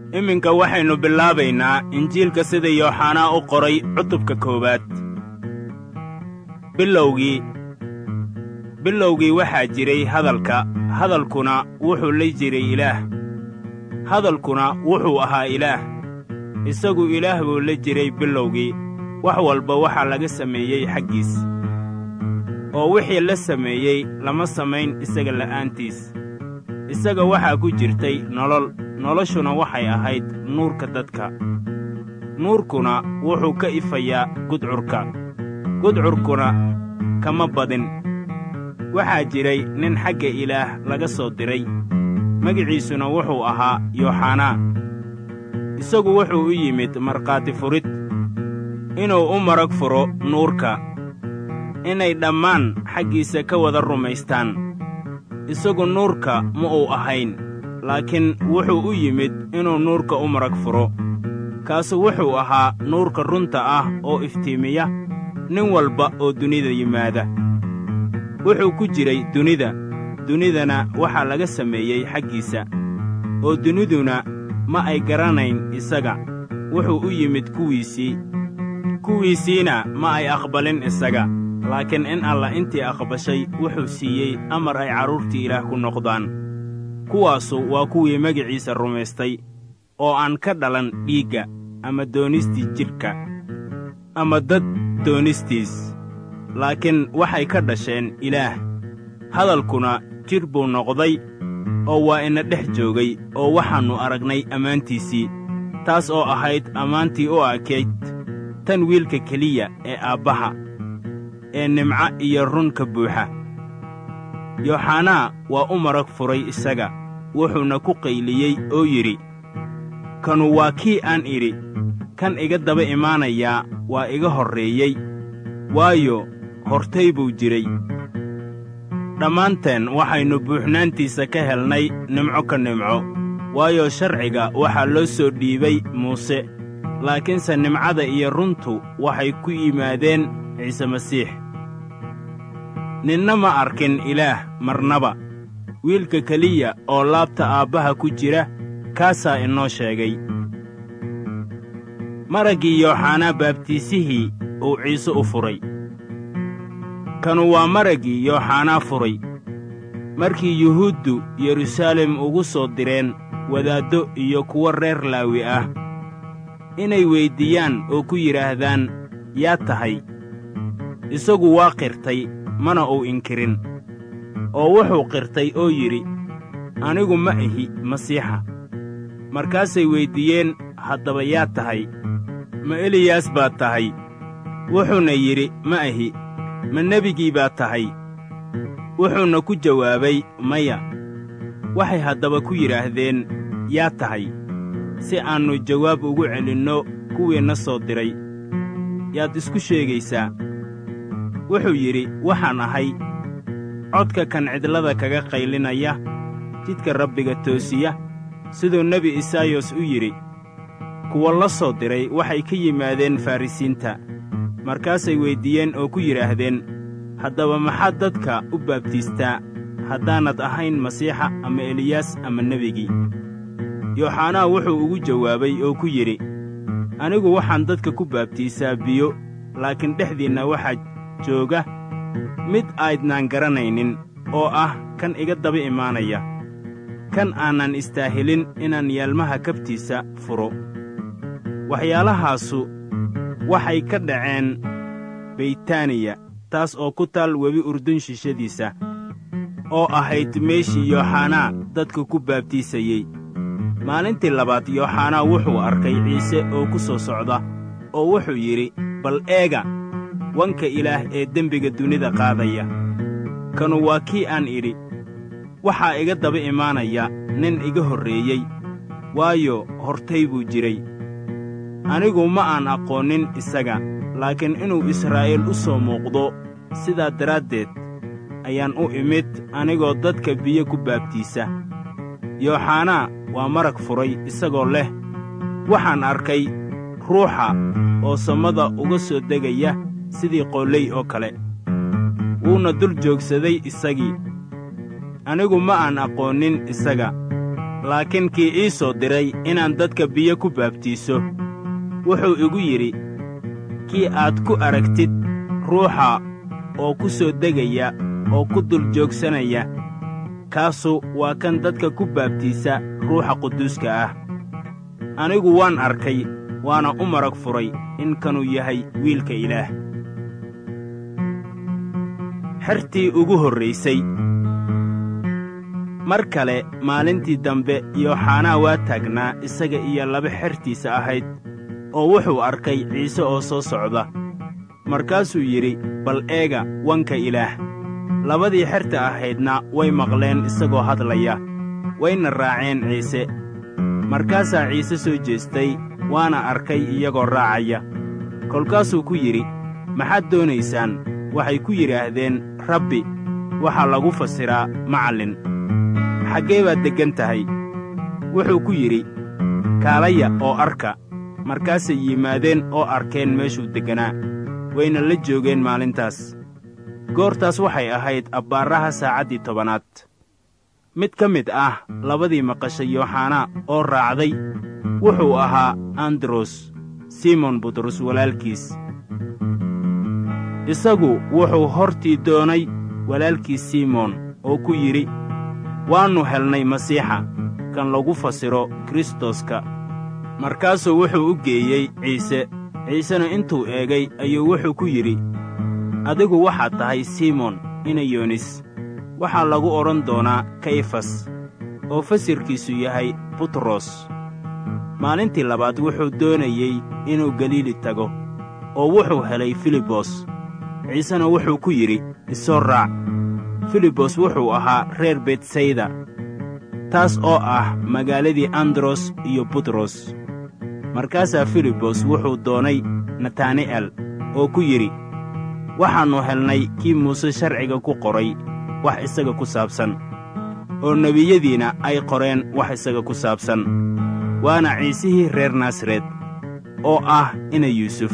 iminka waxaynu bilaabaynaa injiilka sida yooxanaa u qoray cutubka koowaad bilowgii bilowgii waxaa jiray hadalka hadalkuna wuxuu la jiray ilaah hadalkuna wuxuu ahaa ilaah isagu ilaah buu la jiray bilowgii wax walba waxaa laga sameeyey xaggiis oo wixii la sameeyey lama samayn isaga la'aantiis isaga waxaa ku jirtay nolol noloshuna waxay ahayd nuurka dadka nuurkuna wuxuu ka ifayaa gudcurka gudcurkuna kama badin waxaa jiray nin xagga ilaah laga soo diray magiciisuna wuxuu ahaa yooxanaa isagu wuxuu u yimid markhaati furid inuu u marag furo nuurka inay dhammaan xaggiisa ka wada rumaystaan isagu nuurka ma uu ahayn laakiin wuxuu u yimid inuu nuurka u marag furo kaasu wuxuu ahaa nuurka runta ah oo iftiimiya nin walba oo dunida yimaada wuxuu ku jiray dunida dunidana waxaa laga sameeyey xaggiisa oo duniduna ma ay garanayn isaga wuxuu u yimid kuwiisii kuwiisiina ma ay aqbalin isaga laakiin in alla intii aqbashay wuxuu siiyey amar ay carruurtii ilaah ku noqdaan kuwaasu waa kuwii magiciisa rumaystay oo aan ka dhalan dhiigga ama doonistii jidhka ama dad doonistiis laakiin waxay ka dhasheen ilaah hadalkuna jidh buu noqday oo waa ina dhex joogay oo waxaannu aragnay ammaantiisii taas oo ahayd ammaantii u ekayd tan wiilka keliya ee aabbaha ee nimco iyo run ka buuxa yooxanaa waa u marag furay isaga wuxuuna ku qayliyey oo yidhi kanu waa kii aan idhi kan iga daba imaanayaa waa iga horreeyey waayo hortay buu jiray dhammaanteen waxaynu buuxnaantiisa ka helnay nimco ka nimco waayo sharciga waxaa loo soo dhiibay muuse laakiinse nimcada iyo runtu waxay ku yimaadeen ciise masiix ninna ma arkin ilaah marnaba wiilka keliya oo laabta aabbaha ku jira kaasaa inoo sheegay maraggii yooxanaa baabtiisihii uu ciise u furay kanu waa maraggii yooxanaa furay markii yuhuuddu yeruusaalem ugu soo direen wadaaddo iyo kuwo reer laawi ah inay weyddiiyaan oo ku yidhaahdaan yaa tahay isagu waa qirtay mana uu inkirin oo wuxuu qirtay oo yidhi anigu ma ahi masiixa markaasay weyddiiyeen haddaba yaa tahay ma eliyaas baad tahay wuxuuna yidhi ma ahi ma nebigii baad tahay wuxuuna ku jawaabay maya waxay haddaba ku yidhaahdeen yaa tahay si aannu jawaab ugu celinno kuwiinna soo diray yaad isku sheegaysaa wuxuu yidhi waxaan ahay codka kan cidlada kaga qaylinaya jidka rabbiga toosiya siduu nebi isaayos u yidhi kuwa la soo diray waxay ka yimaadeen farrisiinta markaasay weyddiiyeen oo ku yidhaahdeen haddaba maxaad dadka u baabtiistaa haddaanad ahayn masiixa ama eliyaas ama nebigii yooxanaa wuxuu ugu jawaabay oo ku yidhi anigu waxaan dadka ku baabtiisaa biyo laakiin dhexdiinna waxaa jooga mid aydnaan garanaynin oo ah kan iga daba imaanaya kan aanan istaahilin inaan yaalmaha kabtiisa furo waxyaalahaasu waxay ka dhaceen beytaaniya taas oo ku taal webi urdun shishadiisa oo ahayd meeshii yooxanaa dadka ku baabtiisayey maalintii labaad yooxanaa wuxuu arkay ciise oo ku soo socda oo wuxuu yidhi bal eega wanka ilaah ee dembiga dunida qaadaya kanu waa kii aan idhi waxaa iga daba imaanaya nin iga horreeyey waayo hortay buu jiray anigu ma aan aqoonnin isaga laakiin inuu israa'iil u soo muuqdo sidaa daraaddeed ayaan u imid anigoo dadka biyo ku baabtiisa yooxanaa waa marag furay isagoo leh waxaan arkay ruuxa oo samada uga soo degaya sidii qolley oo kale wuuna dul joogsaday isagii anigu ma aan aqoonnin isaga laakiin kii ii soo diray inaan dadka biyo ku baabtiiso wuxuu igu yidhi kii aad ku aragtid ruuxa oo ku soo degaya oo ku dul joogsanaya kaasu waa kan dadka ku baabtiisa ruuxa quduuska ah anigu waan arkay waana u marag furay in kanuu yahay wiilka ilaah xertii ugu horraysay mar kale maalintii dambe yooxanaa waa taagnaa isaga iyo laba xertiisa ahayd oo wuxuu arkay ciise oo soo socda markaasuu yidhi bal eega wanka ilaah labadii xerta ahaydna way maqleen isagoo hadlaya wayna raaceen ciise markaasaa ciise soo jeestay waana arkay iyagoo raacaya kolkaasuu ku yidhi maxaad doonaysaan waxay ku yidhaahdeen rabbi waxaa lagu fasiraa macallin xaggee baad deggan tahay wuxuu ku yidhi kaalaya oo arka markaasay yimaadeen oo arkeen meeshuu degganaa wayna la joogeen maalintaas goortaas waxay ahayd abbaaraha saacaddii tobanaad mid ka mid ah labadii maqashay yooxanaa oo raacday wuxuu ahaa andros simon butros walaalkiis isagu wuxuu hortii doonay walaalkiis simoon oo ku yidhi waannu helnay masiixa kan lagu fasiro kristoska markaasuu wuxuu u geeyey ciise ciisena intuu eegay ayuu wuxuu ku yidhi adigu waxaad tahay simoon inayonis waxaa lagu odhan doonaa kayfas oo fasirkiisu yahay butros maalintii labaad wuxuu doonayey inuu galiili tago oo wuxuu helay filibos ciisena wuxuu ku yidhi isoo raac filibos wuxuu ahaa reer betsayda taas oo ah magaaladii andros iyo butros markaasaa filibos wuxuu doonay natani'el oo ku yidhi waxaannu helnay kii muuse sharciga ku qoray wax isaga ku saabsan oo nebiyadiina ay qoreen wax isaga ku saabsan waana ciisihii reer naasaret oo ah ina yuusuf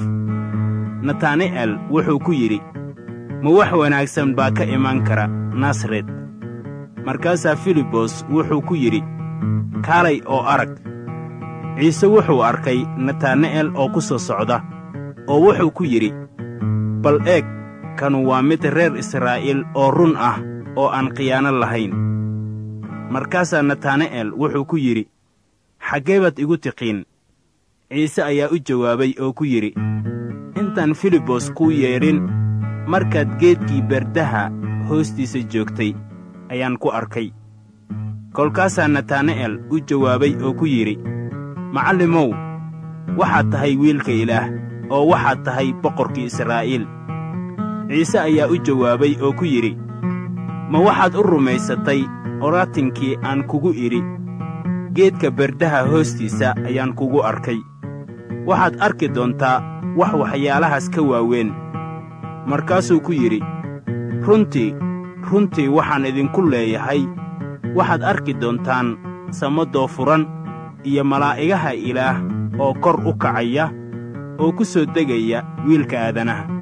natani'el wuxuu ku yidhi ma wax wanaagsan baa ka iman kara naasaret markaasaa filibos wuxuu ku yidhi kaalay oo arag ciise wuxuu arkay natani'el oo ku soo socda oo wuxuu ku yidhi bal eeg kanu waa mid reer israa'iil oo run ah oo aan khiyaano lahayn markaasaa natani'el wuxuu ku yidhi xaggee baad igu tiqiin ciise ayaa u jawaabay oo ku yidhi intaan filibos kuu yeedhin markaad geedkii berdaha hoostiisa joogtay ayaan ku arkay kolkaasaa natani'el u jawaabay oo ku yidhi macallimow waxaad tahay wiilka ilaah oo waxaad tahay boqorkii israa'iil ciise ayaa u jawaabay oo ku yidhi ma waxaad u rumaysatay oraatinkii aan kugu idhi geedka berdaha hoostiisa ayaan kugu arkay waxaad arki doontaa wax waxyaalahaas ka waaweyn markaasuu ku yidhi runtii runtii waxaan idinku leeyahay waxaad arki doontaan samadoo furan iyo malaa'igaha ilaah oo kor u kacaya oo ku soo degaya wiilka aadanaha